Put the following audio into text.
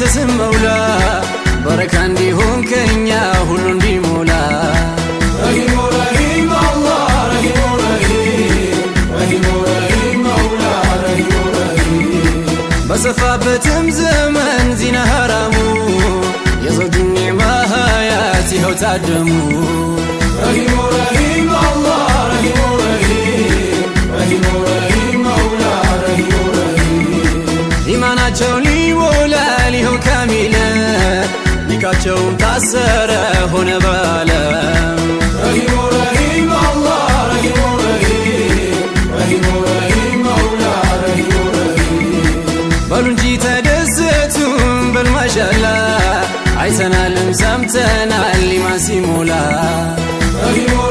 ስም መውላ በረካ እንዲሆን ከኛ ሁሉ እንዲሞላ ረሂሙ ረሂም አላህ ረሂሙ ረሂም ረሂሙ ረሂም መውላ ረሂሙ ረሂም በሰፋበትም ዘመን ዚና ሐራሙ የዘውጁን ኒዕማ ሀያት ይኸው ታደሙ ረሂሙ ረሂም አላህ ረሂሙ ረሂም ረሂሙ ረሂም መውላ ረሂሙ ረሂም ኢማናቸው ሊሞላል ይኸው ካሚለ ኒካቸውም ታሰረ ሆነ በዓለም ረሂሙ ረሂም አላህ ረሂሙ ረሂም ረሂሙ ረሂም መውላ ረሂሙ ረሂም በሉ እንጂ ተደሰቱም በልማሻላ አይተናልም ሰምተናል ኢማን ሲሞላ ረሂሙ